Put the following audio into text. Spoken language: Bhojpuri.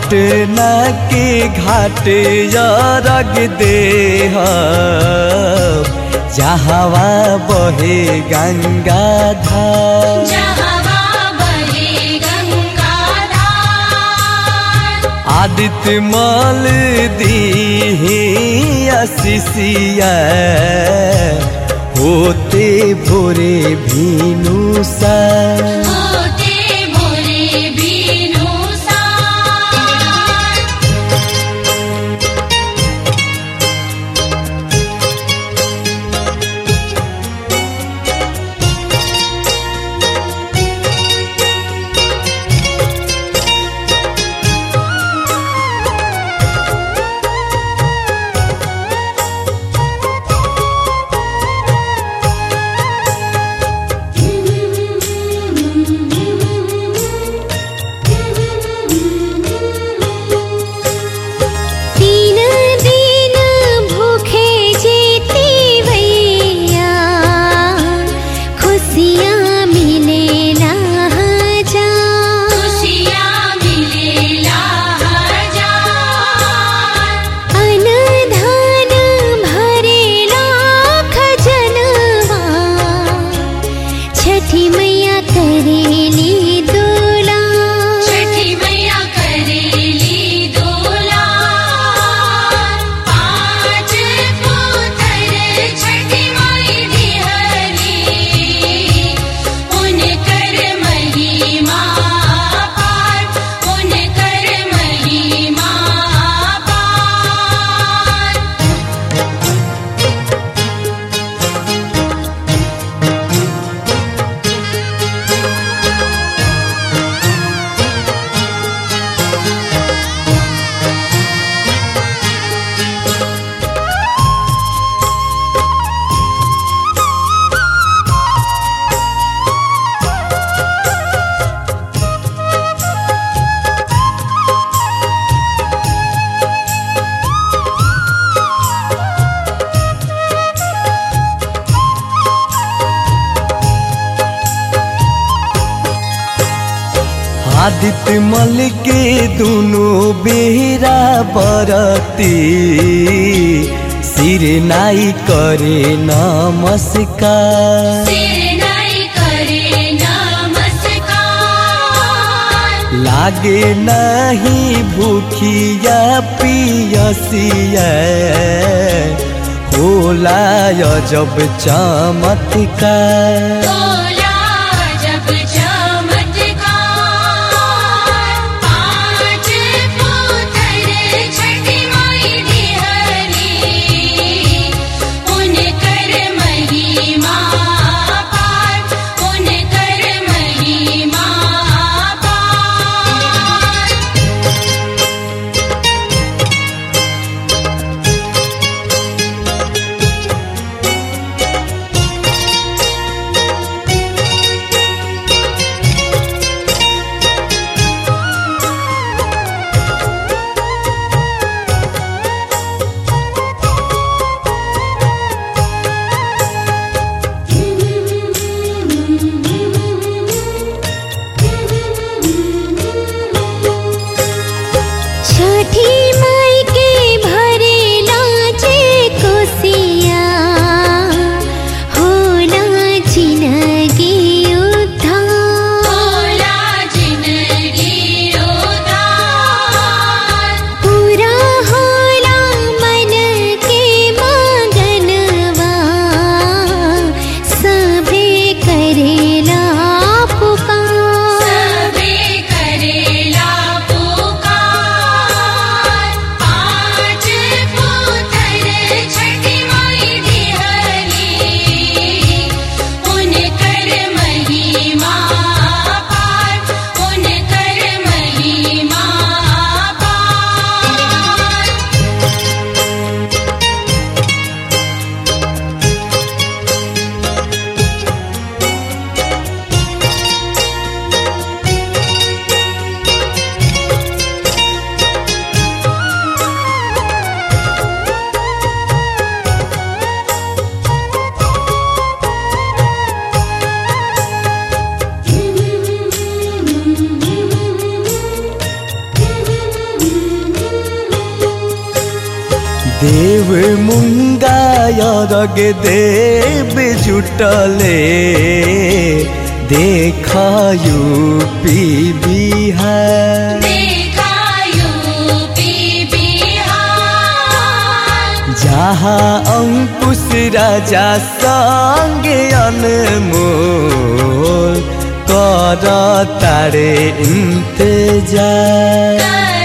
पटना के घाट रग दे जहवा बहे गंगा धार जहवा बहे गंगाधार आदित्य मल दी अशिषिया होते भोरे भीनु सा होते भोरे बीनु सार तीन दिन भूखे जीती भैया खुशियाँ मिले जा खुशियाँ मिलेला हजार अनधान भरेला खजनवा छठी मैया करेली दोला छठी मैया करेली दोला पाँच पुत्र छठी माई दिहरी उनकर महिमा पार उनकर महिमा पार आदित्य मल के दोनों बेहरा बरती सिर नाई करे नमस्कार सिर नाई करे नमस्कार लागे नहीं भूखिया पियसिया होला जब चमत्कार तोला जब चमत्कार पाँच पुत्र छठी माई दिहरी उनकर महिमा पार उनकर महिमा पार देव मुंगा यरग देव जुटले देखायु पी बिहार देखायु पी बिहार जहाँ अंकुश राजा संगे अनमोल कर तारे इंतजार कर